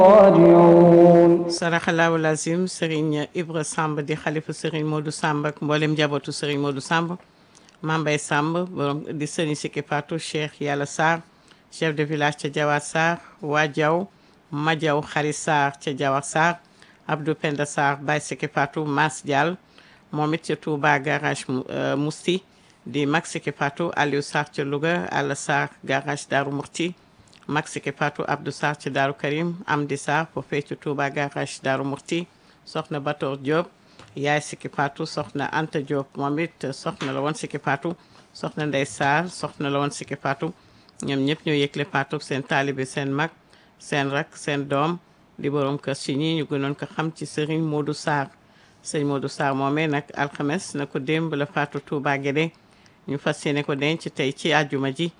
راجعون saraxalaawu lazim Serigne Ibra Samb di xalifa Serigne Modou Samb ak mboolem njabootu Serigne Modou Samb Mambay Samb borom di Serigne Siki Fatou Cheikh Yàlla Sarr chef de village ca Jawar Sarr waa Jaw Majaw Xari Sarr ca Jawar Sarr Abdou Penda Sarr Baye Siki Fatou Mas Diall moom it ca Touba garage Mousti di Mag Siki Fatou Aliou Sarr ca Louga Alla Sarr garage Darou Murti Mag Siki Fatou Abdou Sarr ci Daaru Karim Amdi Sarr foofee ci Touba garage Daaru Murti soxna Batoor Diop yaay Siki Fatou soxna Anta Diop moom it soxna la woon Siki Fatou soxna Ndey Sarr soxna la woon Siki Fatou ñoom ñëpp ñoo yëgle Fatou seen taalibe seen mag seen rak seen doom di borom kër ci ñi ñu gënoon ko xam ci Serigne Modou Sarr sëñ Modou Sarr moomee nag alxames na ko démb la Fatou Touba Guédé ñu fas yéene ko denc tey ci àjjuma ji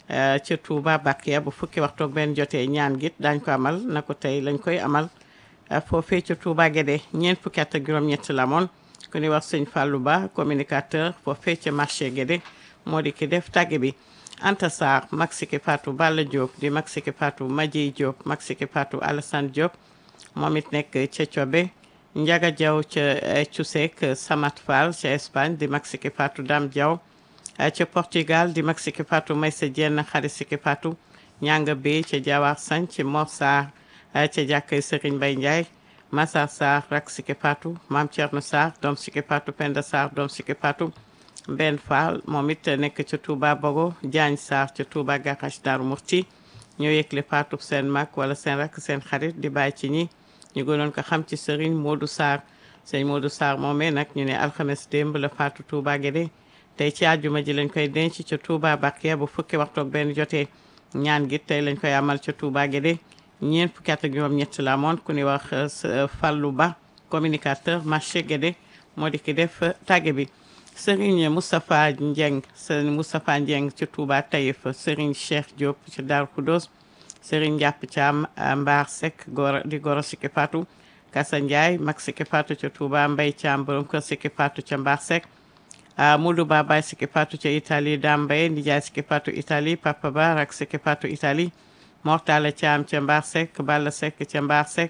ca Touba Bakia bu fukki waxtu ak benn jotee ñaan git daañ ko amal na ko tey lañ koy amal foofee ca Touba Guédé ñeent fukki at ak juróom-ñett la moon ku ñuy wax sëñ Fallou Ba communicateur foofee ca marché Guédé moo di ki def tàgge bi Anta Sarr Mag Siki Fatou Balla Diop di Mag Siki Fatou Madjey Diop Mag Siki Fatou Alassane Diop moom it nekk ca Cobe Njaga Diaw ca Cusek Samat Fall ca Espagne di Mag Siki Fatou Dame Diaw ca Portugal di Mag Siki Fatou Maysa Dieng Xari Siki Fatou ñanga bi ca Jawar Sañ ci Mor Sarr ca jàkkay Serigne Mbaye Ndiaye Massar Sarr rak Siki Fatou Maam Thierno Sarr doom Siki Fatou Penda Sarr doom Siki Fatou Mbenn Fall moom it nekk ca Touba Bogo Diagne Sarr ca Touba Garage Darou Murti ñoo yëgle Fatou seen mag wala seen rak seen xarit di bàyyi ci ñi ñu gënoon ko xam ci Serigne Modou Sarr sëñ Modou Sarr moomee nag ñu ne alxames démb la Fatou Touba Guédé tey ci àjjuma ji lañ koy denc ca Touba Bakia bu fukki waxtu ak benn jotee ñaan gi tey lañ koy amal ca Touba Guédé ñeent fukki at ak juróom-ñett la amoon ku ñuy wax Fallou Ba communicateur marché Guédé moo di ki def tàgge bi Serigne Moustapha Ndieng Serigne Moustapha Ndieng ca Touba Taïf Serigne Cheikh Diop ca Darou Khoudoss Serigne Ndiap Thiam Mbar Seck goro di goro Siki Fatou Kassa Ndiaye mag Siki Fatou ca Touba Mbaye Thiam borom kër Siki Fatou ca Mbar Seck Modou Ba Baye Siki Fatou ca Italie Dame Mbaye Ndiaye Siki Fatou Italie Papa Ba rak Siki Fatou Italie Mortala Thiam ca Mbar Seck Balla Seck ca Mbar Seck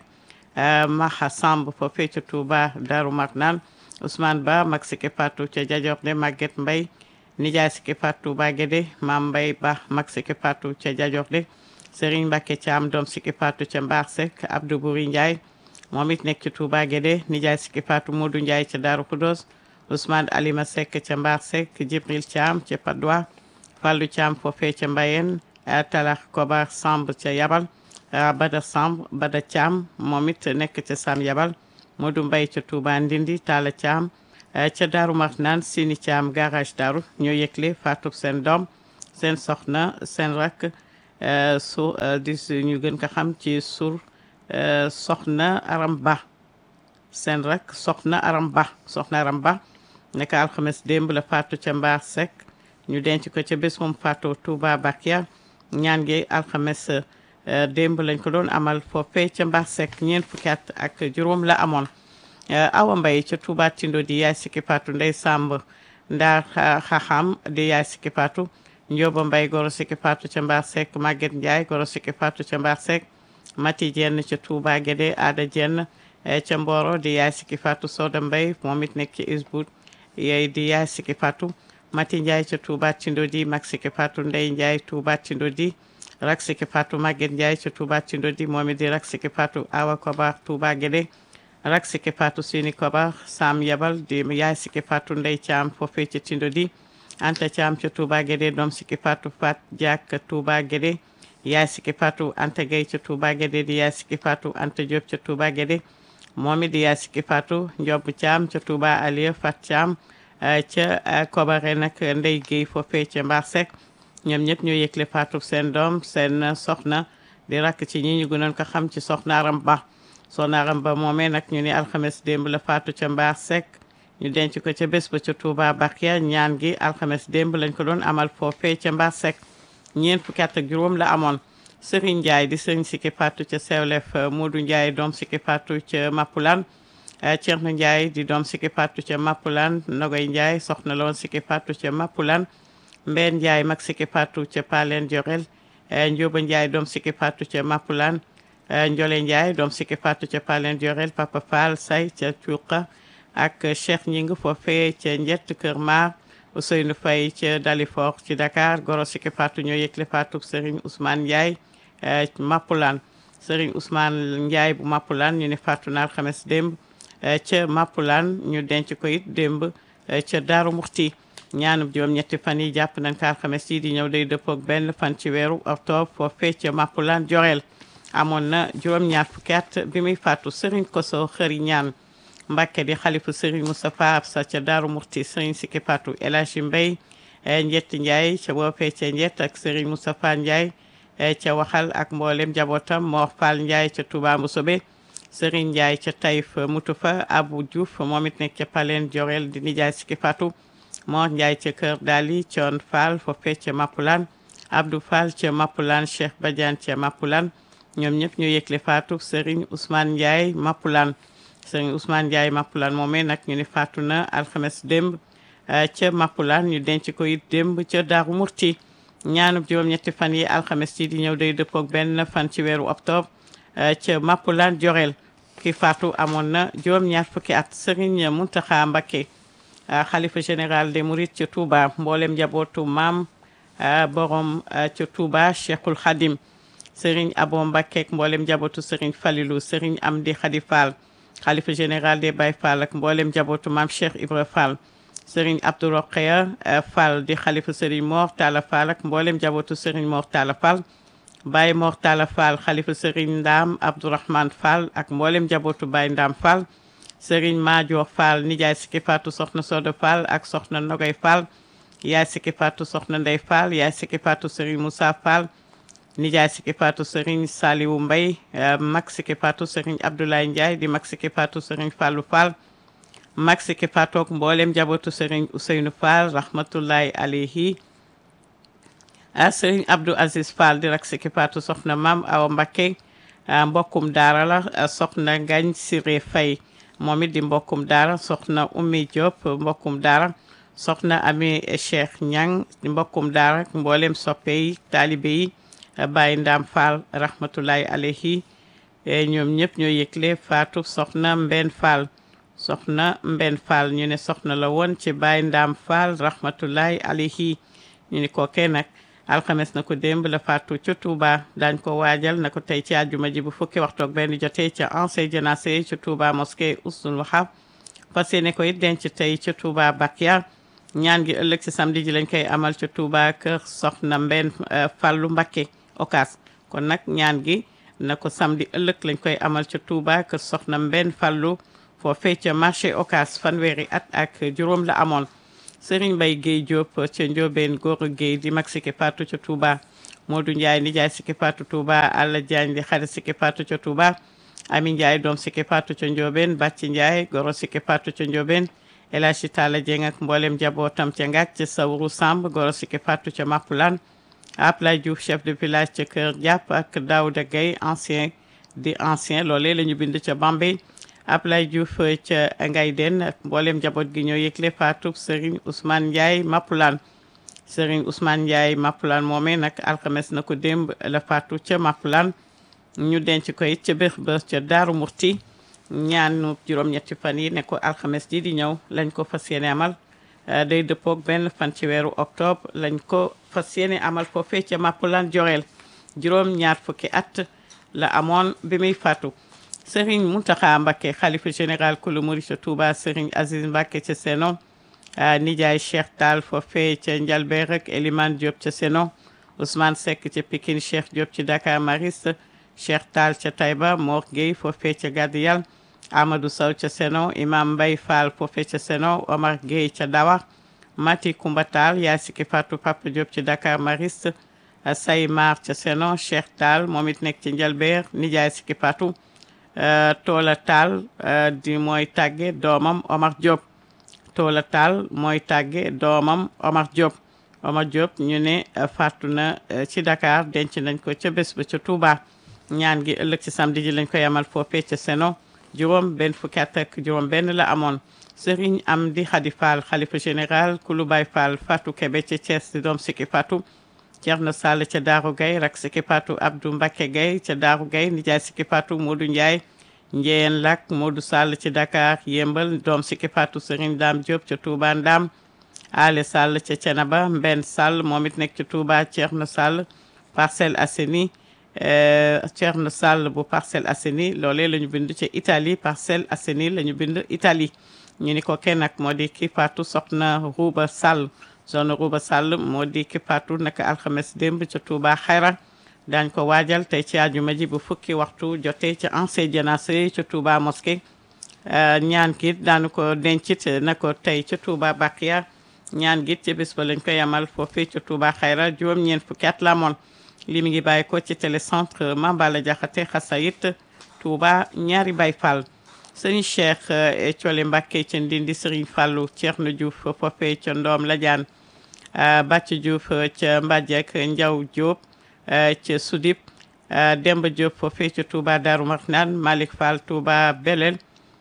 Maha Samb foofee ca Touba Darou Marnane Ousmane Ba mag Siki Fatou ca Jajorde Maguette Mbaye Ndiaye Siki Fatou Touba Guédé Mam Mbaye Ba mag Siki Fatou ca Jajorde Serigne Mbacké Thiam doom Siki Fatou ca Mbar Seck Abdou Bouri Ndiaye moom it nekk ci Touba Guédé Ndiaye Siki Fatou Modou Ndiaye ca Darou Khoudoss Ousmane Alima Seck ca Mbar Seck Djibril Thiam ca Padois Fallou Thiam foofee ca Mbayeen Talax Kobar Samb ca Yabal Bada Samb Bada Thiam moom it nekk ca Sam Yabal Modou Mbaye ca Touba Ndindi Talla Thiam ca Darou Marnane Sini Thiam garage Darou ñoo yëgle Fatou seen doom seen soxna seen rak su di ñu gën ko xam ci sur soxna Aram Ba seen rak soxna Aram Ba soxna Aram Ba nekk alxames démb la faatu ca Mbar Seck ñu denc ko ca bés moom faatu Touba Bakia ñaan gi alxames démb lañ ko doon amal foofee ca Mbar Seck ñeent fukki at ak juróom la amoon Awa Mbaye ca Touba Tindo di yaay Siki Fatou Ndey Samb Ndaar Xaxam di yaay Siki Fatou Njoba Mbaye goro Siki Fatou ca Mbar Seck Maguette Ndiaye goro Siki Fatou ca Mbar Seck Mati Jenn ca Touba Guédé Ada Jenn ca Mboro di yaay Siki Fatou Soda Mbaye moom it nekk ci Isbout yey di yaay Siki Fatou Mati Ndiaye ca Touba Tindo di mag Siki Fatou Ndey Ndiaye Touba Tindo di rak Siki Fatou Maguette Ndiaye ca Touba Tindo di moom it di rak Siki Fatou Awa Kobar Touba Guédé rak Siki Fatou Sini Kobar Sam Yabal di yaay Siki Fatou Ndey Thiam foofee ca Tindo di Anta Thiam ca Touba Guédé doom Siki Fatou Fat Diak Touba Guédé yaay Siki Fatou Anta Gueye ca Touba Guédé di yaay Siki Fatou Anta Diop ca Touba Guédé moom it di yaay Siki Fatou Ndiob Thiam ca Touba Alieu Fat Thiam ca Kobare nag Ndey Gueye foofee ca Mbar Seck ñoom ñëpp ñoo yëgle Fatou seen doom seen soxna di rakk ci ñi ñu gënoon ko xam ci soxna Aram Ba soxna Aram Ba moomee nag ñu ni alxames démb la Fatou ca Mbar Seck ñu denc ko ca bés ba ca Touba Bakia ñaan gi alxames démb lañ ko doon amal foofee ca Mbar Seck ñeent fukki at ak juróom la amoon Serigne Ndiaye di Serigne Siki Fatou ca Sewlef Modou Ndiaye doom Siki Fatou ca Mapulaan Thierno Ndiaye di doom Siki Fatou ca Mapulaan Nogoy Ndiaye soxna la woon Siki Fatou ca Mapulaan Mbeen Ndiaye mag Siki Fatou ca Paleen Jorel Njóoba Ndiaye doom Siki Fatou ca Mapulaan Ndiolé Ndiaye doom Siki Fatou ca Palen Diorel Papa Fall Say ca Cuuqa ak Cheikh Ñing foofee ca Njett Kër Maar Ousseynou Faye ca Dalifort ci Dakar goro Siki Fatou ñoo yëgle Fatou Serigne Ousmane Ndiaye Mappulaan Serigne Ousmane Ndiaye bu Mappulaan ñu ne Fatou na alxames démb ca Mappulaan ñu denc ko it démb ca Daaru Muxti ñaanub juróom ñetti fan yi jàpp nañ ko alxames yi di ñëw day dëppook benn fan ci weeru octobre foofee ca Mappulaan Joreel amoon na juróom ñaar fukki at bi muy faatu Serigne Koso xëri ñaan Mbàkke di xalifu Serigne Moustapha Absa ca Daaru Muxti Serigne Siki Fatou El Hadji Mbay Njetti Ndiaye ca boofee ca Njett ak Serigne Moustapha Ndiaye ca waxal ak mboolem njabootam Mor Fall Ndiaye ca Touba Mboussobé Serigne Ndiaye ca Taïf Mutufa Abou Diouf moom it nekk ca Paleen Jorel di nijaay Siki Fatou Mor Ndiaye ca Kër Dali Thion Fall foofee ca Mappulaan Abdou Fall ca Mappulaan Cheikh Badiane ca Mappulaan ñoom ñëpp ñu yëgle faatu Serigne Ousmane Ndiaye Mappulaan Serigne Ousmane Ndiaye Mappulaan moomee nag ñu ne faatu na alxames démb ca Mappulaan ñu denc ko it démb ca Daaru Murti ñaanub juróom-ñetti fan yi alxames yi di ñëw day dëppook benn fan ci weeru octobre ca Mappulaan Jorel ki faatu amoon na juróom-ñaar fukki at Serigne Mountakha Mbacké xalifa général des Mourides ca Touba mboolem njabootu maam borom ca Touba Cheikhul Khadim Serigne Abo Mbacké ak mboolem njabootu Serigne Falilou Serigne Amdi Khady Fall xalifa général des Baye Fall ak mboolem njabootu maam Cheikh Ibra Fall Serigne Abdou Rokhaya Fall di xalifa Serigne Mor Talla Fall ak mboolem njabootu Serigne Mor Talla Fall Baye Mor Talla Fall xalifa Serigne Ndam Abdourahmane Fall ak mboolem njabootu Baye Ndam Fall Serigne Madior Fall nijaay Siki Fatou soxna Soda Fall ak soxna Nogay Fall yaay Siki Fatou soxna Ndey Fall yaay Siki Fatou Serigne Moussa Fall nijaay Siki Fatou Serigne Saliou Mbaye mag Siki Fatou Serigne Abdoulaye Ndiaye di mag Siki Fatou Serigne Fallou Fall mag Siki Fatou ak mboolem njabootu Serigne Ousseynou Fall rahmatullahi alayhi ah Serigne Abdou Aziz Fall di rak Siki Fatou soxna Mam Awa Mbacké mbokkum daara la soxna Ngagne Siré Faye moom it di mbokkum daara soxna Oumy Diop mbokkum daara soxna Ami Cheikh Ñang di mbokkum daara ak mboolem soppe yi taalibe yi Baye Ndam Fall rahmatullahi alayhi ñoom ñëpp ñoo yëgle faatu soxna Mbenn Fall soxna Mbenn Fall ñu ne soxna la woon ci Baye Ndam Fall rahmatullahi alayhi ñu ne kookee nag alxames na ko démb la faatu ca Touba daañ ko waajal na ko tey ci àjjuma ji bu fukki waxtu ak benn jotee ca ancien janase ca Touba mosquée Oustul Wahab fas yéene ko it denc tey ca Touba Bakia ñaan gi ëllëg ci samedi ji lañ koy amal ca Touba kër soxna Mbenn Fallu Mbakke Okas kon nag ñaan gi na ko samedi ëllëg lañ koy amal ca Touba kër soxna Mbenn Fallu foofee ca marché Okas fanweeri at ak juróom la amoon Serigne Mbaye Guèye Diop ca Ndiobène Goro Guèye di mag Siki Fatou ca Touba Modou Ndiaye nijaay Siki Fatou Touba Alla Diagne di xarit Siki Fatou ca Touba Ami Ndiaye doom Siki Fatou ca Ndiobène Bàcci Ndiaye goro Siki Fatou ca Ndiobène El Hadji Talla Dieng ak mboolem njabootam ca Ngac ca Sawru Samb goro Siki Fatou ca Mapulane Ablaye Diouf chef de village ca Kër Diap ak Daouda Gueye ancien di ancien loolee la ñu bind ca Bambey Ablaye Diouf ca Ngay Den ak mboolem njaboot gi ñoo yëgle faatu Serigne Ousmane Ndiaye Mapulane Serigne Ousmane Ndiaye Mapulane moomee nag alxames na ko démb la faatu ca Mapulane ñu denc ko it ca béx ba ca Daaru Murti ñaanu juróom-ñetti fan yi ne ko alxames ji di ñëw lañ ko fas yéene amal day dëppoog benn fan ci weeru octobre lañ ko fas yéene amal foofee ca Mapulane Joreel juróom ñaar fukki at la amoon bi muy faatu Serigne Mountakha Mbacké xalifa général kulu murid ca Touba Serigne Aziz Mbacké ca Seno nijaay Cheikh Tall foofee ca Njalbeer ak Elimane Diop ca Seno Ousmane Seck ca Pikine Cheikh Diop ci Dakar Mariste Cheikh Tall ca Taïba Mor Gueye foofee ca Gadiyal Amadou Sow ca Seno Imam Mbaye Fall foofee ca Seno Omar Gueye ca Dawa Mati Koumba Tall yaa Siki Fatou Papa Diop ci Dakar Mariste Say Mar ca Seno Cheikh Tall moom it nekk ci Njalbeer nijaay Siki Fatou Toola Tall di mooy tàgge doomam Omar Diop Toola Tall mooy tàgge doomam Omar Diop Omar Diop ñu ne fàttu na ci Dakar denc nañ ko ca bés ba ca Touba ñaan gi ëllëg ci samedi ji lañ koy amal foofee ca Seno juróom benn fukki at ak juróom benn la amoon Serigne Amdi Khady Fall xalifa général kulu Baye Fall Fatou Kébé ca Thiès di doom Siki Fatou Thierno Sall ca Daaru Gaye rak Siki Fatou Abdou Mbacké Gaye ca Daaru Gaye nijaay Siki Fatou Modou Ndiaye Njeyeen Lak Modou Sall ci Dakar Yembal doom Siki Fatou Serigne Dame Diop ca Touba Ndam Ale Sall ca Cenaba Mbenn Sall moom it nekk ca Touba Thierno Sall Parcelles Assainies Thierno Sall bu Parcelles Assainies loolee la ñu bind ca Italie Parcelles Assainies la ñu bind Italie ñu ni ko kenn nag moo di ki faatu soxna Rouba Sall zone Rouba Sall moo di ki faatu naka alxames démb ca Touba Xayra daañ ko waajal tey ci àjjuma ji bu fukki waxtu jotee ca ancien janase ca Touba mosquée ñaan gi daanu ko dencit na ko tey ca Touba Bakiya ñaan gi ci bés ba lañ ko yamal foofee ca Touba Xayra juróom-ñeent fukki at la moon li mi ngi bàyyi ko ci télécentre Mambala Jaxate Xasayit Touba ñaari Baay Fall sëñ Cheikh Thiolé Mbacké ca Ndindi Serigne Fallou Thierno Diouf foofee ca Ndoom Ladiane Bàcc Diouf ca Mbadiek Ndiaw Diop ca Soudip Demba Diop foofee ca Touba Darou Marnane Malick Fall Touba Belel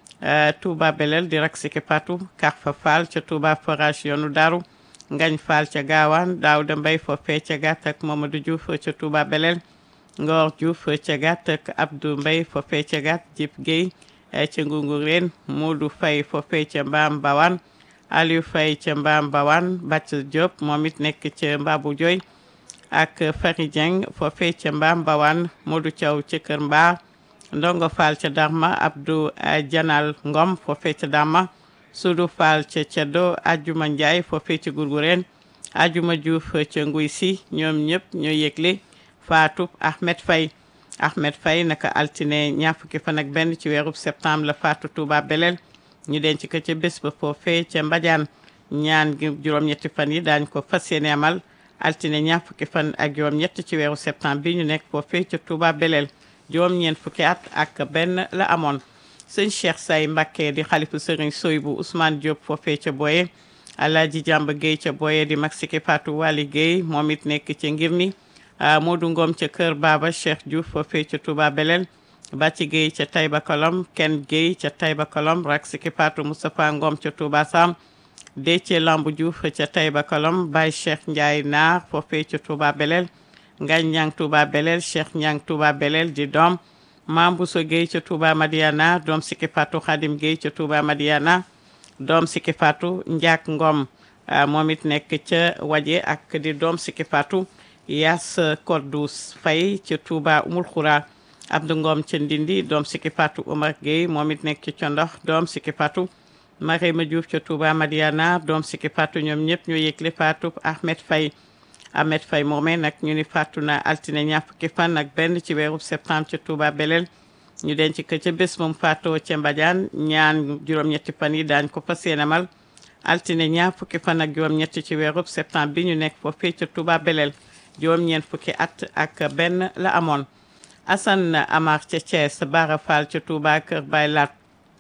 Touba Belel di rak Siki Fatou Karfa Fall ca Touba Forage yoonu Daaru Ngañ Fall ca Gaawaan Daouda Mbaye foofee ca Gàtt ak Mamadou Diouf ca Touba Belel Ngor Diouf ca Gàtt ak Abdou Mbaye foofee ca Gàtt Jip Guèye ca Ngungureen Modou Faye foofee ca Mbaam Bawan Aliou Faye ca Mbaam Bawan Bàcc Diop moom it nekk ca Mbabu Joy ak Fari Dieng foofee ca Mbaam Bawan Modou Thiaw ca Kër Mbaar Ndongo Fall ca Darma Abdou Janal Ngom foofee ca Darma Sudu Fall ca Ceddo Ajuma Ndiaye foofee ca Gurgureen Ajuma Diouf ca Nguy Si ñoom ñëpp ñoo yëgle Fatou Ahmed Faye Ahmed Faye naka altine ñaar fukki fan ak benn ci weerub septembre la faatu Touba Belel ñu denc ko ca bés ba foofee ca Mbadiane ñaan gi juróom-ñetti fan yi daañ ko fas yéene amal altine ñaar fukki fan ak juróom-ñett ci weeru septembre bi ñu nekk foofee ca Touba Belel juróom-ñeent fukki at ak benn la amoon sëñ Cheikh Say Mbacké di xalifu sëriñ Soy bu Ousmane Diop foofee ca Boye Alaaji Jàmb Guèye ca Boye di mag Siki Fatou Wali Guèye moom it nekk ca ngir ni Modou Ngom ca Kër Baba Cheikh Diouf foofee ca Touba Belel Bàcci Guèye ca Taïba Kolom Ken Guèye ca Taïba Kolom rak Siki Fatou Moustapha Ngom ca Touba Sam Déthié Lambu Diouf ca Taïba Kolom Baye Cheikh Ndiaye Naar foofee ca Touba Belel Ngañ Ñang Touba Belel Cheikh Ñang Touba Belel di doom Mam Bousso Guèye ca Touba Madiana doom Siki Fatou Khadim Guèye ca Touba Madiana doom Siki Fatou Ndiak Ngom moom it nekk ca Waje ak di doom Siki Fatou Yaas Kodous Faye ca Touba Umul Khoura Abdou Ngom ca Ndindi doom Siki Fatou Omar Gueye moom it nekk ca Ndox doom Siki Fatou Marema Diouf ca Touba Madiana doom Siki Fatou ñoom ñëpp ñoo yëgle Fatou Ahmed Faye Ahmed Faye moomee nag ñu ni faatu na altine ñaar fukki fan ak benn ci weeru septembre ca Touba Belel ñu denc ko ca bés moom faatoo ca Mbadiane ñaan juróom-ñetti fan yi daañ ko fas yéene amal altine ñaar fukki fan ak juróom-ñetti ci weeru septembre bi ñu nekk foofee ca Touba Belel juróom-ñeent fukki at ak benn la amoon Assane Amar ca Thiès Bara Fall ca Touba Kër Baye Lat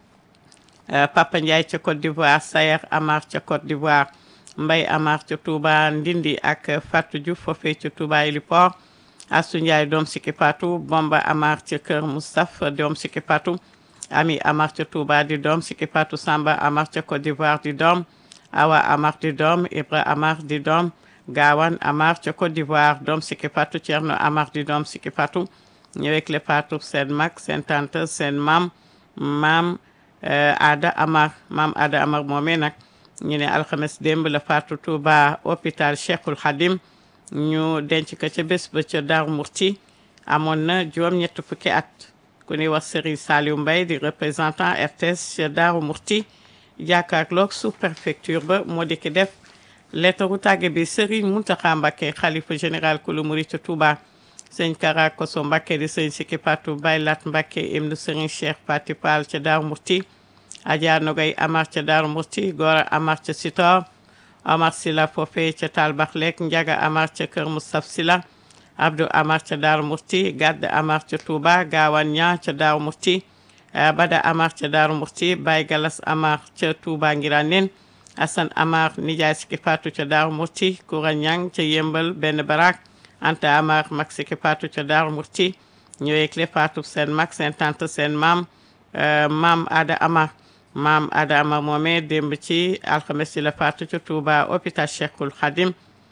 Papa Ndiaye ca Côte d'Ivoire Sayer Amar ca Côte d'Ivoire Mbay Amar ca Touba Ndindi ak Fatou Diouf foofee ca Touba Héliport Assou Ndiaye doom Siki Fatou Bomba Amar ca Kër Moustapha doom Siki Fatou Ami Amar ca Touba di doom Siki Fatou Samba Amar ca Côte d'Ivoire di doom Awa Amar di doom Ibra Amar di doom Gawan Amar ca Côte d'Ivoire doom Siki Fatou Thierno Amar di doom Siki Fatou ñëwek le Fatou seen mag seen tante seen maam maam Ada Amar maam Ada Amar moomee nag ñu ne alxames démb la Fatou Touba hôpital Cheikhul Khadim ñu denc ko ca bés ba ca Darou Mourti amoon na juróom-ñett fukki at ku ñuy wax Serigne Saliou Mbaye di représentant RTS ca Darou Mourti jàkkaarloog sous préfecture ba moo di ki def lettaru tàgge bi Serigne Mountakha Mbacké xalifa général kulu murit ca Touba sëñ Kara Koso Mbacké di sëñ Siki Fatou Baylat Mbacké ibnu Serigne Cheikh Fati Fall ca Darou Mourti Adja Nogay Amar ca Darou Mourti Gora Amar ca Sitor Amar Sila foofee ca Talbaxlek Njaga Amar ca Kër Moustapha Sila Abdou Amar ca Darou Mourti Gadd Amar ca Touba Gawan Ña ca Darou Mourti Bada Amar ca Darou Mourti Baye Galas Amar ca Touba Ngiranen Assane Amar Nijaay Siki Fatou ca Darou Mourti Koura Ñang ca Yembal benn barak Anta Amar mag Siki Fatou ca Darou Mourti ñëweekle Fatou seen mag seen tante seen maam maam Ada Amar maam Ada Amar moomee démb ci alxames ci la faatu ca Touba hôpital Cheikhul Khadim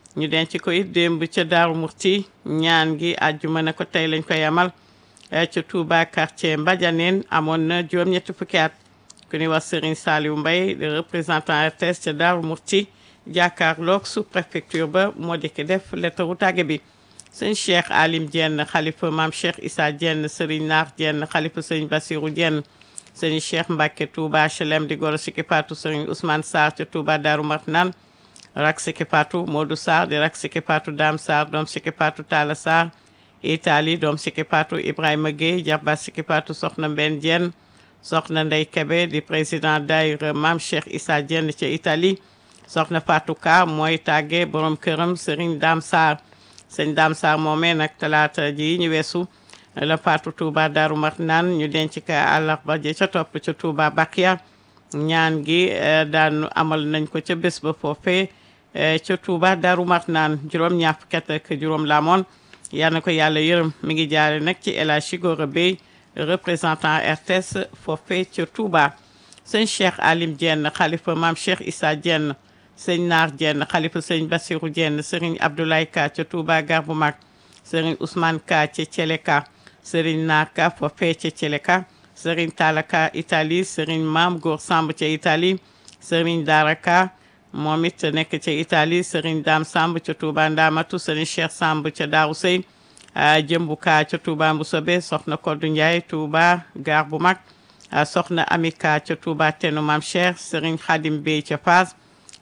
ñu denc ko it démb ca Daaru Murti ñaan gi àjjuma ne ko tey lañ koy amal ca Touba quartier Mbadianeen amoon na juróom-ñetti fukki at ku ñuy wax Serigne Saliou Mbaye le représentant RTS ca Daaru Murti jàkkaarloog sous préfecture ba moo di ki def lettaru tàgge bi sëñ Cheikh Alim Dieng xalifa maam Cheikh Issa Dieng Serigne Naar Dieng xalifa sëñ Bassirou Dieng sëñ Cheikh Mbacke Touba HLM di goro Siki Patou Serigne Ousmane Sarr ca Touba Darou Marnane rak Siki Patou Modou Sarr di rak Siki Patou Dame Sarr doom Siki Patou Talla Sarr Italie doom Siki Patou Ibrahima Gueye jarba Siki Patou soxna Mbenn Dieng soxna Ndey Kebe di président daayira maam Cheikh Issa Dieng ca Italie soxna Fatou Ka mooy tàgge borom këram Serigne Dame Sarr sëñ Dame Sarr moomee nag talaata ji ñu weesu la Fatou Touba Darou Marnane ñu denc ka àllarba ja ca topp ca Touba Bakia ñaan gi daan amal nañ ko ca bés ba foofee ca Touba Darou Marnane juróom ñaar fukki at ak juróom la amoon yal na ko yàlla yërëm mi ngi jaare nag ci El Hadji Gora Bey représentant RTS foofee ca Touba sëñ Cheikh Alim Dieng xalifa maam Cheikh Issa Dieng sëñ Naar Dieng xalifa sëñ Bassirou Dieng sëriñ Abdoulaye Ka ca Touba gar bu mag sëriñ Ousmane Ka ca Thieleka sëriñ Naar Ka foofee ca Thieleka sëriñ Talla Ka Italie sëriñ Maam Góor Samb ca Italie sëriñ Dara Ka moom it nekk ca Italie sëriñ Dame Samb ca Touba Ndamatu sëriñ Cheikh Samb ca Daaru Sey jëmbu Ka ca Touba Mbusobe soxna Koddu Ndiaye Touba gar bu mag soxna Ami Ka ca Touba Tenu Maam Cheikh sëriñ Khadim Bey ca Fass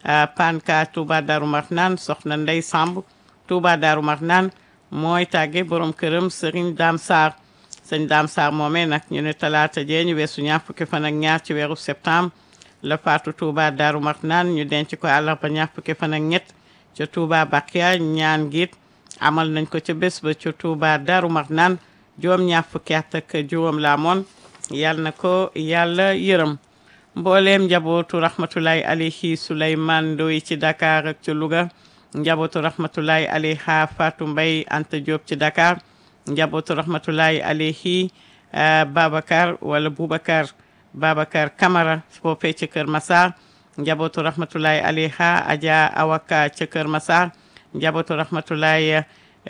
Pan Ka Touba Darou Marnane soxna Ndey Samb Touba Darou Marnane mooy tàgge borom këram Serigne Dame Sarr sëñ Dame Sarr moomee nag ñu ne talaata jee ñu weesu ñaar fukki fan ak ñaar ci weeru septembre la faatu Touba Darou Marnane ñu denc ko àllarba ñaar fukki fan ak ñett ca Touba Bakia ñaan giit amal nañ ko ca bés ba ca Touba Darou Marnane juróom ñaar fukki at ak juróom la amoon yàlla na ko yàlla yërëm mbooleem njabootu rahmatulahi alayhi Souleymane Ndoye ci Dakar ak ci Louga njabootu rahmatulahi alayha Fatou Mbaye Anta Diop ci Dakar njabootu rahmatulahi alayhi Babacar wala Boubacar Babacar Camara foofee ci Kër Massar njabootu rahmatulahi alayha Adja Awaka ca Kër Massar njabootu rahmatulahi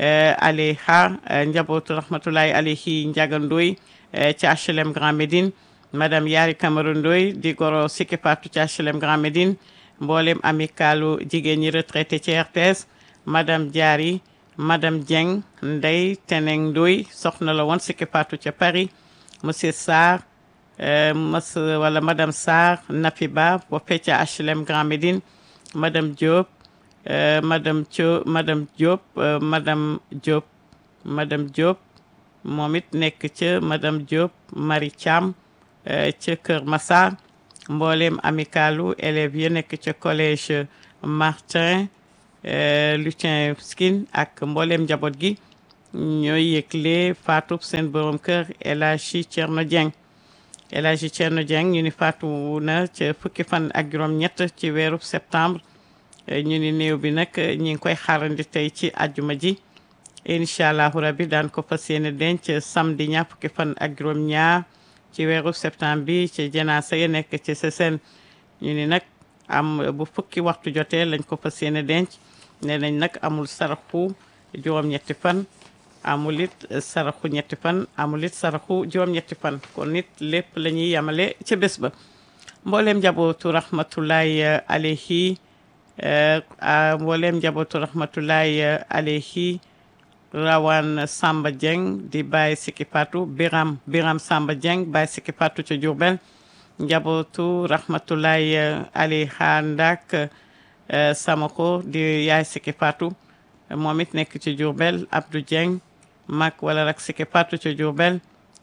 alayha njabootu rahmatulahi alayhi Ndiaga Ndoye ci HLM Grand Médine madame Yari Camara Ndoye di goro Siki Fatou ci HLM Grand Médine mboolem amicalu jigéen ñi retraité ci RTS madame Diary madame Dieng Ndey Teneng Ndoye soxna la woon Siki Fatou ca Paris monsieur Sarr mas wala madame Sarr Nafi Ba foofee ca HLM Grand Médine madame Diop madame Thio madame Diop madame Diop madame Diop moom it nekk ca madame Diop Marie Thiam ca Kër Massar mboolem amicalu élèves yi nekk ca collège Martin Lucien Skin ak mboolem njaboot gi ñooy yëgle faatu seen borom kër El Hadji Thierno Dieng El Hadji Thierno Dieng ñu ni faatu na ca fukki fan ak juróom-ñett ci weeru septembre ñu ni néew bi nag ñi ngi koy xaarandi tey ci àjjuma ji incha allahu rabbi daan ko fas yéene denc samedi ñaar fukki fan ak juróom-ñaar ci weeru septembre bi ci janaasa ya nekk ci Sessène ñu ni nag am bu fukki waxtu jotee lañ ko fas yéene denc nee nañ nag amul saraxu juróom-ñetti fan amul it saraxu ñetti fan amul it saraxu juróom-ñetti fan kon nit lépp la ñuy yamale ca bés ba mbooleem njabootu rahmatullahi alayhi mbooleem njabootu rahmatullahi alayhi rawan Samba Dieng di Baye Siki Fatou Biram Biram Samba Dieng Baye Siki Fatou ca Diourbel njabootu rahmatullahi alayha ndak Samako di yaay Siki Fatou moom it nekk ci Diourbel Abdou Dieng mag wala rak Siki Fatou ca Diourbel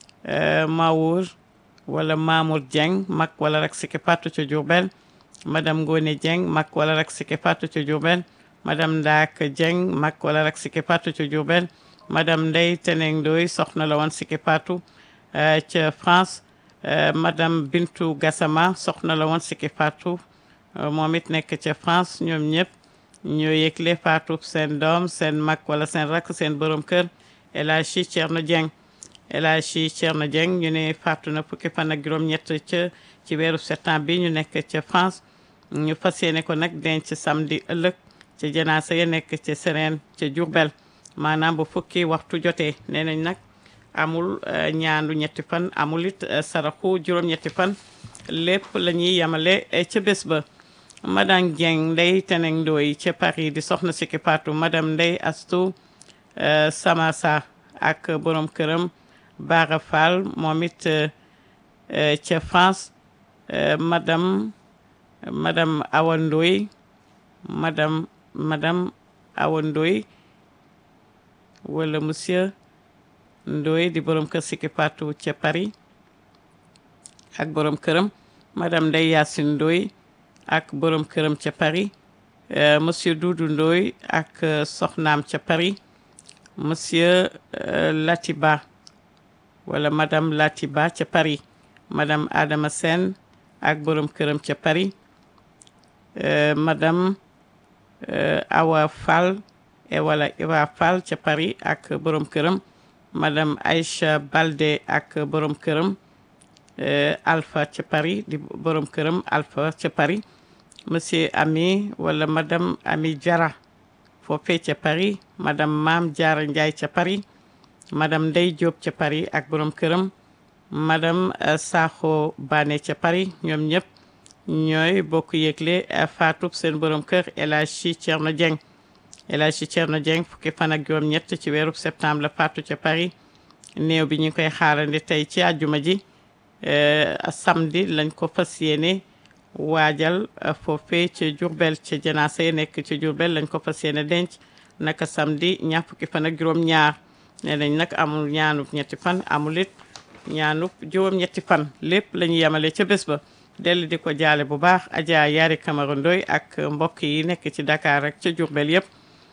Mawour wala Mamour Dieng mag wala rak Siki Fatou ca Diourbel madame Ngone Dieng mag wala rak Siki Fatou ca Diourbel madame Ndaak Dieng mag wala rak Siki Fatou ca Diourbel madame Ndey Teneng Ndoy soxna la woon Siki Fatou ca France madame Bintu Gassama soxna la woon Siki Fatou moom it nekk ca France ñoom ñëpp ñoo yëgle Fatou seen doom seen mag wala seen rakk seen borom kër El Hadji Thierno Dieng El Hadji Thierno Dieng ñu ne faatu na fukki fan ak juróom-ñett ca ci weeru septembre bi ñu nekk ca France ñu fas yéene ko nag denc samedi ëllëg ca janaasa ya nekk ca sereen ca Jurbel maanaam bu fukki waxtu jotee nee nañ nag amul ñaandu ñetti fan amul it saraxu juróom-ñetti fan lépp la ñuy yemale ca bés ba madame Dieng Ndey Teneng Ndoy ca Paris di soxna Siki Patou madame Ndey Astou Samassa ak borom këram Bara Fall moom it ca France madame madame Awa Ndoy madame madame Awa Ndoy wala monsieur Ndoy di borom kër Siki Patou ca Paris ak borom këram madame Ndey Yacine Ndoy ak borom këram ca Paris monsieur Doudou Ndoy ak soxnaam ca Paris monsieur Latiba wala madame Latiba ca Paris madame Adama Sène ak borom këram ca Paris madame Awa Fall wala Iwa Fall ca Paris ak borom këram madame Aïcha Balde ak borom këram Alpha ca Paris di borom këram Alpha ca Paris monsieur Ami wala madame Ami Diarra foofee ca Paris madame Maam Diarra Ndiaye ca Paris madame Ndey Diop ca Paris ak borom këram madame Sakho Bané ca Paris ñoom ñëpp ñooy bokk yëgle faatub seen borom kër El Hadji Thierno Dieng El Hadji Thierno Dieng fukki fan ak juróom ñett ci weerub septembre la faatu ca Paris néew bi ñu koy xaarandi tey ci àjjuma ji samedi lañ ko fas yéene waajal foofee ca Jurbel ca janaasa yi nekk ca Jurbel lañ ko fas yéene denc naka samedi ñaar fukki fan ak juróom ñaar nee nañ nag amul ñaanub ñetti fan amul it ñaanub juróom ñetti fan lépp la ñu yemale ca bés ba dellu di ko jaale bu baax Adja Yaari Camara Ndoy ak mbokk yi nekk ci Dakar rek ca Jurbel yëpp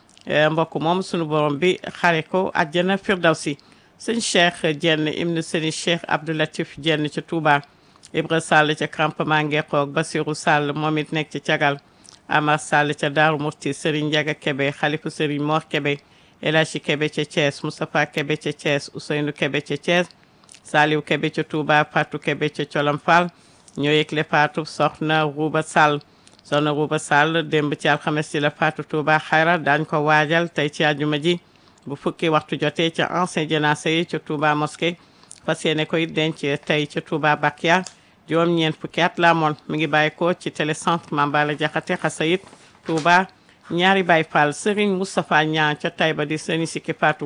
mbokk moom sunu borom bi xare ko àjjana firdawsi sëñ Cheikh Jenn ibnu sëñ Cheikh Abdoulatif Jenn ca Touba Ibra Sall ca campement Ngeexoog Basiru Sall moom it nekk ci cagal Amar Sall ca Daaru Murti Serigne Ndiaga Kebe xalifu Serigne Mor Kebe El Hadji Kebe ca Thiès Moustapha Kebe ca Thiès Ousseynou Kebe ca Thiès Saliou Kebe ca Touba Fatou Kebe ca Colom Fall ñoo yëgle Fatou soxna Rouba Sall soxna Rouba Sall démb ci alxames ci la Fatou Touba xayra daañ ko waajal tey ci àjjuma ji bu fukki waxtu jotee ca ancien janaasa yi ca Touba mosquée fas yéene koy denc tey ca Touba Bakia juróom ñeent fukki at la amoon mi ngi bàyyi ko ci télécentre Mambala Jaxate Xasayit Touba ñaari Baay Fall Serigne Moustapha Niang ca Taïba di Serigne Siki Fatou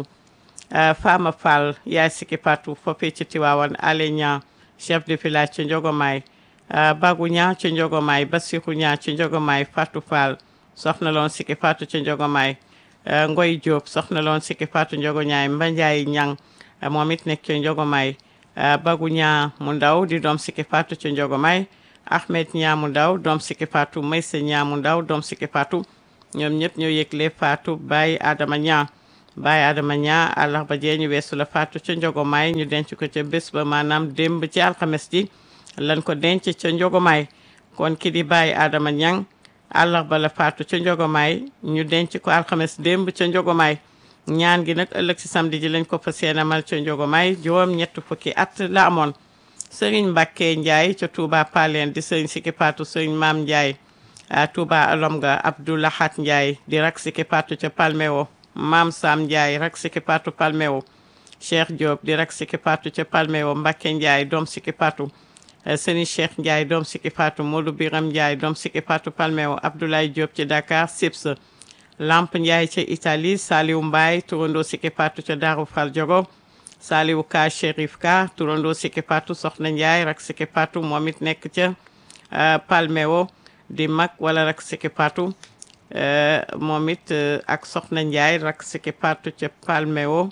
Fama Fall yaay Siki Fatou foofee ci Tiwaawan Ale Niang chef de village ca Njogomaay Bagu Niang ca Njogomaay Basiru Niang ca Njogomaay Fatou Fall soxna loon Siki Fatou ca Njogomaay Ngoy Diop soxna loon Siki Fatou Njogoñaay Mbanjaay Niang moom it nekk ca Njogomaay Bagu Niang mu ndaw di doom Siki Fatou ca Njogomaay Ahmed Niang mu ndaw doom Siki Fatou Maysa Niang mu ndaw doom Siki Fatou ñoom ñëpp ñoo yëgle Fatou Baye Adama Niang Baye Adama Niang àllarba jee ñu weesu la Fatou ca Njogomaay ñu denc ko ca bés ba maanaam démb ci alxames ji lan ko denc ca Njogomaay kon ki di Baye Adama Niang àllarba la Fatou ca Njogomaay ñu denc ko alxames démb ca Njogomaay ñaan gi nag ëllëg si samedi ji lañ ko fa seenamal ca Njogomaay juróom ñett fukki at la amoon Serigne Mbacke Ndiaye ca Touba Paleen di Serigne Siki Fatou Serigne Maam Ndiaye Touba Alomga Abdoulahat Ndiaye di rak Siki Fatou ca Palmeo Maam Sam Ndiaye rak Siki Fatou Palmeo Cheikh Diop di rak Siki Fatou ca Palmeo Mbacke Ndiaye doom Siki Fatou Serigne Cheikh Ndiaye doom Siki Fatou Modou Biram Ndiaye doom Siki Fatou Palmeo Abdoulaye Diop ci Dakar Sips Lamp Ndiaye ca Italie Saliou Mbaye turandoo Siki Fatou ca Darou Fall Diogo Saliou Ka Chérif Ka turandoo Siki Fatou Soxna Ndiaye rak Siki Fatou moom it nekk ca Palmeo di mag wala rak Siki Fatou moom it ak Soxna Ndiaye rak Siki Fatou ca Palmeo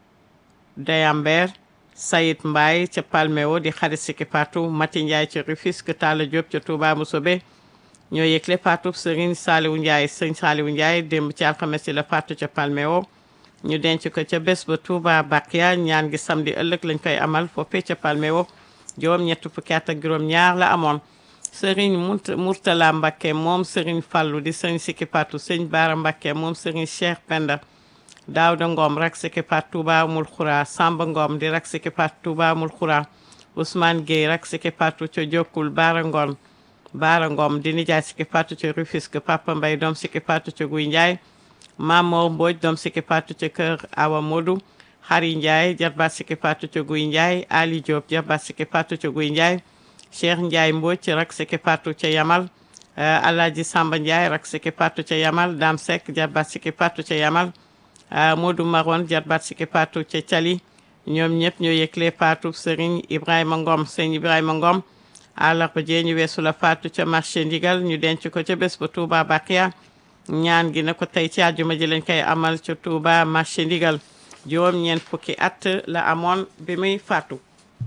Dayamber Sayid Mbaye ca Palmeo di xarit Siki Fatou Mati Ndiaye ca Rufisque Talla Diop ca Touba Mousobé ñoo yëgle Fatou Serigne Saliou Ndiaye Serigne Saliou Ndiaye démb ci alxames ci la Fatou ca Palmeo ñu denc ko ca bés ba Touba Bakia ñaan gi samedi ëllëg lañ koy amal foofee ca Palmeo juróom ñett fukki at ak juróom ñaar la amoon Serigne Mourtala Mbacké moom Serigne Fallou di Serigne Siki Fatou Serigne Bara Mbacké moom Serigne Cheikh Penda Daouda Ngom rak Siki Fatou Touba Mul Khoura Samba Ngom di rak Siki Fatou Touba Mul Khoura Ousmane Gueye rak Siki Fatou ca Jokkul Bara Ngom Baara Ngom di nijaay Siki Fatou ca Rufisque Papa Mbay doom Siki Fatou ca Guy Ndiaye Mamor Mbodj doom Siki Fatou ca kër Awa Modou Xari Ndiaye jarbaat Siki Fatou ca Guy Ndiaye Ali Diop jarbaat Siki Fatou ca Guy Ndiaye Cheikh Ndiaye Mbodj rak Siki Fatou ca Yamal Alaaji Samba Ndiaye rak Siki Fatou ca Yamal Dame Seck jarbaat Siki Fatou ca Yamal Modou Maron jarbaat Siki Fatou ca Cali ñoom ñëpp ñoo yëgle Fatou Serigne Ibrahima Ngom Serigne Ibrahima Ngom àllarba jee ñu weesu la Fatou ca marché ndigal ñu denc ko ca bés ba Touba Bakia ñaan gi na ko tey ci àjjuma ji lañ koy amal ca Touba marché ndigal juróom ñeent fukki at la amoon bi muy faatu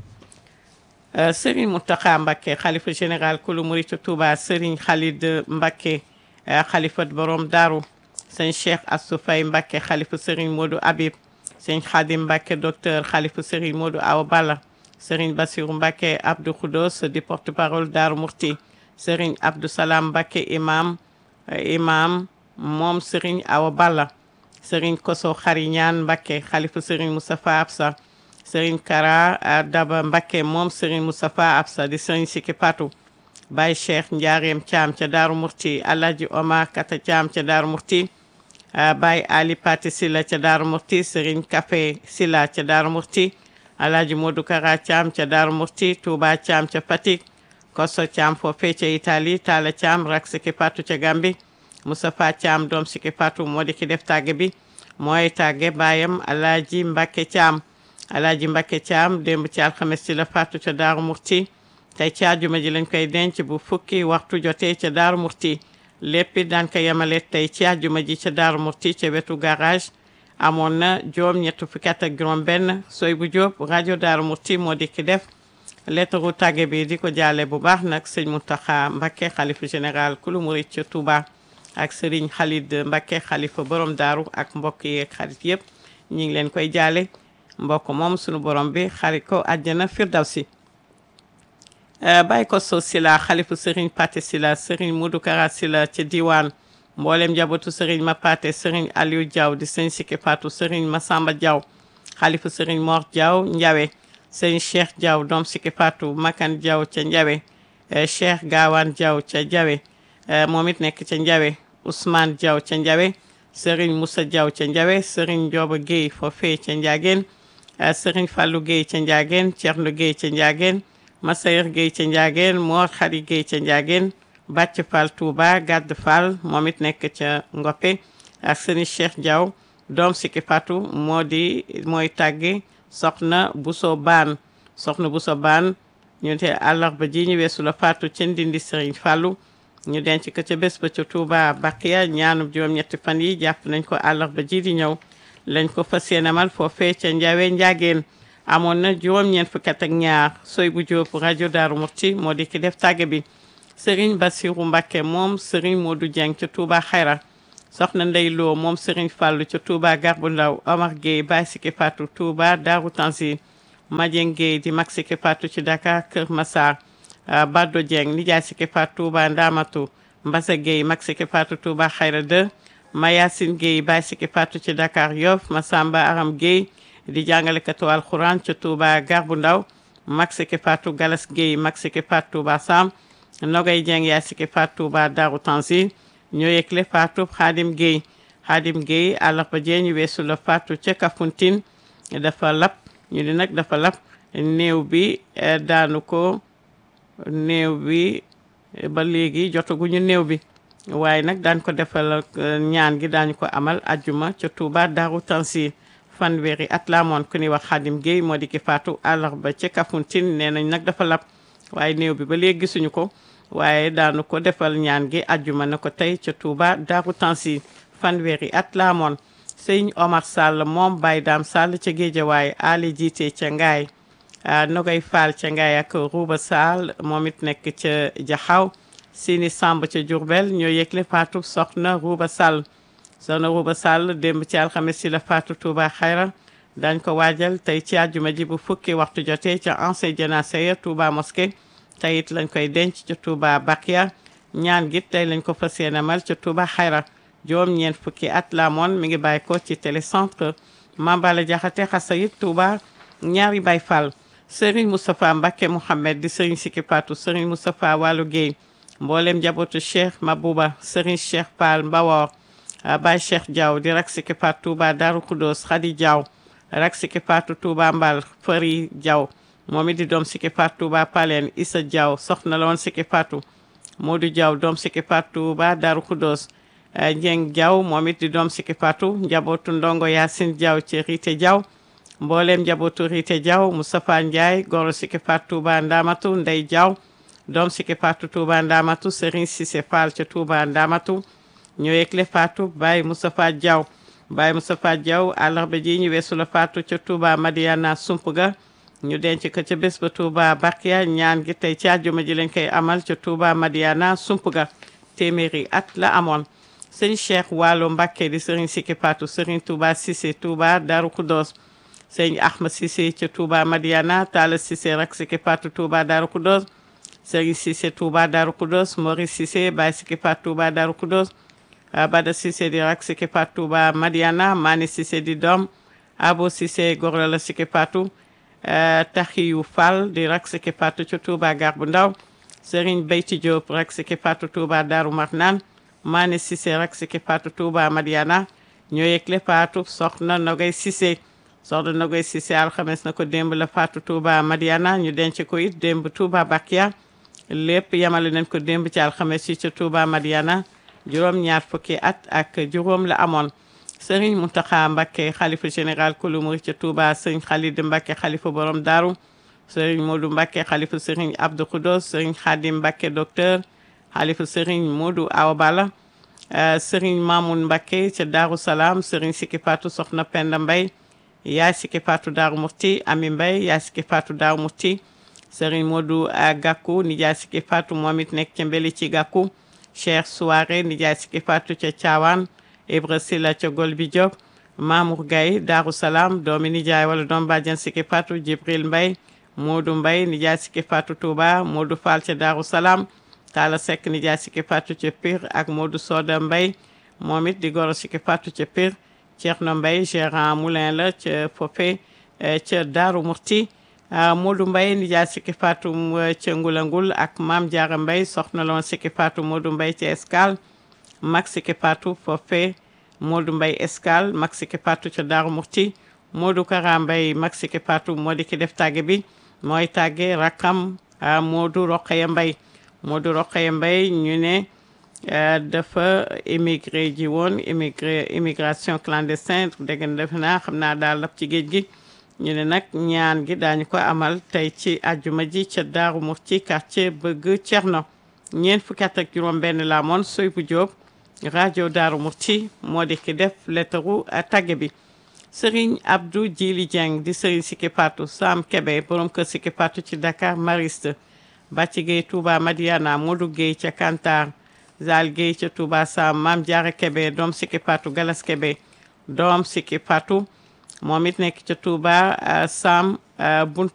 Serigne Mountakha Mbacké xalifa général kulu murit Touba Serigne Khalid Mbacké xalifa borom Daaru sëñ Cheikh Assou Faye Mbacké xalifa Serigne Modou Habib sëñ Khadim Mbacké docteur xalifa Serigne Modou Awa Balla Serigne Bassirou Mbacké Abdou Khoudos di porte-parole Daaru Murti Serigne Abdou Salam Mbacké imam imam moom Serigne Awa Balla Serigne Koso Xariñaan Mbacké xalifa Serigne Moustapha Absa Serigne Kara Daba Mbacké moom Serigne Moustapha Absa di Serigne Siki Fatou Baye Cheikh Ndiarème Thiam ca Daaru Murti Alhaji Omar Kata Thiam ca Daaru Murti Baye Ali Pati Silla ca Daaru Murti Serigne Café Silla ca Daaru Murti Alhaji Modou Kara Thiam ca Daaru Murti Touba Thiam ca Fatick Koso Thiam foofee ca Italie Talla Thiam rak Siki Fatou ca Gambi Moustapha Thiam doom Siki Fatou moo di ki def tàgge bi mooy tàgge baayam Alhaji Mbacké Thiam Alhaji Mbacké Thiam démb ci alxames ci la Fatou ca Daaru Murti tey ci àjjuma ji lañ koy denc bu fukki waxtu jotee ca Daaru Murti lépp daan ko yemale tey ci àjjuma ji ca Daaru Murti ca wetu garage amoon na juróom ñett fukki at ak juróom benn soy bu jóob rajo Daaru Murti moo di ki def lettaru tàgge bi di ko jaale bu baax nag sëñ Mountakha Mbacké xalifa général kulu murit ca Touba ak Serigne Khalid Mbacké xalifa borom daaru ak mbokk yeeg xarit yëpp ñu ngi leen koy jaale mbokk moom sunu borom bi xarit ko àjjana firdawsi bàyyi ko so sila xalifa Serigne Paté sila Serigne Modou Kara sila ca diwaan mboolem njabootu Serigne ma Paté Serigne Aliou Diaw di sëñ Siki Fatou Serigne Massamba Diaw xalifa Serigne Mor Diaw Njawe sëñ Cheikh Diaw doom Siki Fatou Makan Diaw ca Njawe Cheikh Gawane Diaw ca Njawe moom it nekk ca Njawe Ousmane Diaw ca Njawe Serigne Moussa Diaw ca Njawe Serigne Ndioba Guèye foofee ca Ndiageen Serigne Fallou Guèye ca Ndiageen Thierno Guèye ca Ndiageen Massayer Guèye ca Ndiageen Mor Khady Guèye ca Ndiageen Bàcc Fall Touba Gadd Fall moom it nekk ca Ngoppe ak Serigne Cheikh Diaw doom Siki Fatou moo di mooy tàgge soxna Bousso Baan soxna Bousso Baan ñu te àllarba ji ñu weesu la Fatou ca Ndindi Serigne Fallou ñu denc ko ca bés ba ca Touba Bakiya ñaanub juróom-ñetti fan yi jàpp nañ ko àllarba ji di ñëw lañ ko fas yéenemal foofee ca Njawe Njaageen amoon na juróom-ñeent fukki at ak ñaar soy bu jóob rajo Daaru Murti moo di ki def tàgge bi Serigne Bassirou Mbacké moom Serigne Modou Dieng ca Touba Xayra soxna Ndey Lo moom Serigne Fallou ca Touba Garbu Ndaw Omar Gueye Baye Siki Fatou Touba Daaru Tanzil Madien Gueye di mag Siki Fatou ci Dakar Kër Massar Baddo Dieng nijaay Siki Fatou Touba Ndamatu Mbassa Gueye mag Siki Fatou Touba Xayra 2 Mayasin Gueye Baye Siki Fatou ci Dakar Yoff Massamba Aram Gueye di jàngalekatu alxuraan ca Touba Garbu Ndaw mag Siki Fatou Galas Gueye mag Siki Fatou Touba Sam Nogay Dieng yaay Siki Fatou Touba Daaru Tanzil ñoo yëgle Fatou Xaadim Gueye Xaadim Gueye àllarba jee ñu weesu la Fatou ca Kafountine dafa lap ñu di nag dafa lap néew bi daanu ko néew bi ba léegi jotaguñu néew bi waaye nag daan ko defal ñaan gi daañu ko amal ajjuma ca Touba Daaru Tanzil fanweeri at la amoon ku ni wax Xaadim Gueye moo di ki faatu àllarba ca Kafountine nee nañ nag dafa lap waaye néew bi ba léegi gisuñu ko waaye daanu ko defal ñaan gi ajjuma na ko tey ca Touba Daaru Tanzil fanweeri at la amoon sëñ Omar Sall moom Baye Dame Sall ca Géejawaay Ali jiite ca Ngaay Nogay Fall ca Ngaay ak Rouba Sall moom it nekk ca Jaxaw Sini Samb ca Diourbel ñoo yëgle faatu soxna Rouba Sall soxna Rouba Sall démb ci alxames si la faatu Touba Xayra dañ ko waajal tey ci àjjuma ji bu fukki waxtu jotee ca ancien jénacé ya Touba mosquée tey it lañ koy denc ca Touba Bakia ñaan gi tey lañ ko fas yéene mal ca Touba Xayra juróom ñeent fukki at la moon mi ngi bàyyi ko ci télécentre Mambala Jaxate Xasayit Touba ñaari Baay Fall Serigne Moustapha Mbacké Mouhamed di Serigne Siki Fatou Serigne Moustapha Walu Gueye mboolem njabootu Cheikh Mabouba Serigne Cheikh Fall Mbawor Baye Cheikh Diaw di rak Siki Fatou Touba Darou Khoudoss Khady Diaw rak Siki Fatou Touba Mbal Fari Diaw moom it di doom Siki Fatou Touba Palen Issa Diaw soxna la woon Siki Fatou Modou Diaw doom Siki Fatou Touba Darou Khoudoss Njeng Diaw moom it di doom Siki Fatou njabootu ndongo Yacine Diaw ci Rite Diaw mboolem njabootu Rite Diaw Moustapha Ndiaye goro Siki Fatou Touba Ndamatu Ndey Diaw doom Siki Fatou Touba Ndamatu Serigne Cissé Fall ca Touba Ndamatu ñu yëgle Fatou Baye Moustapha Diaw Baye Moustapha Diaw àllarba ji ñu weesu la Fatou ca Touba Madiana Sumpga ñu denc ko ca bés ba Touba Bakia ñaan gi tey ci àjjuma ji lañ koy amal ca Touba Madiana Sumpga téeméeri at la amoon sëñ Cheikh Waalo Mbacké di Serigne Siki Fatou Serigne Touba Cissé Touba Darou Khoudoss sëñ Ahmad Cissé ca Touba Madiana Talla Cissé rak Siki Fatou Touba Darou Khoudoss Serigne Cissé Touba Darou Khoudoss Maurice Cissé Baye Siki Fatou Touba Darou Khoudoss Bada Cissé di rak Siki Fatou Touba Madiana Mani Cissé di doom Abo Cissé goro la Siki Fatou Taxiyu Fall di rak Siki Fatou ca Touba Gar bu Ndaw Serigne Beyti Diop rak Siki Fatou Touba Darou Marnane Mani Cissé rak Siki Fatou Touba Madiana ñoo yëgle Fatou soxna Nogay Cissé soxna Nogay Cissé alxames na ko démb la Fatou Touba Madiana ñu denc ko it démb Touba Bakia lépp yamale nañ ko démb ci alxames yi ca Touba Madiana juróom ñaar fukki at ak juróom la amoon Serigne Mountakha Mbacké xalifa général kulu murid ca Touba Serigne Khalid Mbacké xalifa borom Daaru Serigne Modou Mbacké xalifa Serigne Abdou Khoudoss Serigne Khadim Mbacké docteur xalifa Serigne Modou Awa Balla Serigne Mamoun Mbacké ca Daaru Salaam Serigne Siki Fatou Soxna Penda Mbay yaay Siki Fatou Daaru Murti Ami Mbay yaay Siki Fatou Daaru Murti Serigne Modou Gakou nijaay Siki Fatou moom it nekk ca Mbeli ci Gakou Cheikh Souare nijaay Siki Fatou ca Thiawane Ibra Silla ca Golbi Diop Mamour Gaye Daaru Salaam doomi nijaay wala doom bàjjan Siki Fatou Jibril Mbay Modou Mbay nijaay Siki Fatou Touba Modou Fall ca Daaru Salaam Talla Seck nijaay Siki Fatou ca Pire ak Modou Soda Mbay moom it di goro Siki Fatou ca Pire Thierno Mbay gérant moulin la ca fofe ca Daaru Murti Modou Mbay nijaay Siki Fatou ca Ngulangul ak Maam Jaara Mbay soxna loon Siki Fatou Modou Mbay ca Escale mag Siki Fatou fofe Modou Mbay Escale mag Siki Fatou ca Daaru Murti Modou Kara Mbay mag Siki Fatou moo di ki def tàgge bi mooy tàgge rakkam Modou Rokhaya Mbay Modou Rokhaya Mbay ñu ne dafa émigré ji woon émigré immigration clandestine dégg nga defe naa xam naa daal lap ci géej gi ñu ne nag ñaan gi daañu ko amal tey ci àjjuma ji ca Daaru Murti quartier bëgg Cerno ñeent fukki at ak juróom benn la moon soy bu Jóob rajo Daaru Murti moo di ki def lettaru tagge bi Serigne Abdou Djili Dieng di Serigne Siki Fatou Sam Kebe borom kër Siki Fatou ci Dakar Mariste Bàcci Gueye Touba Madiana Modou Gueye ca Kantar Zal Gueye ca Touba Sam Mam Diarra Kebe doom Siki Fatou Galas Kebe doom Siki Fatou moom it nekk ca Touba Sam bunt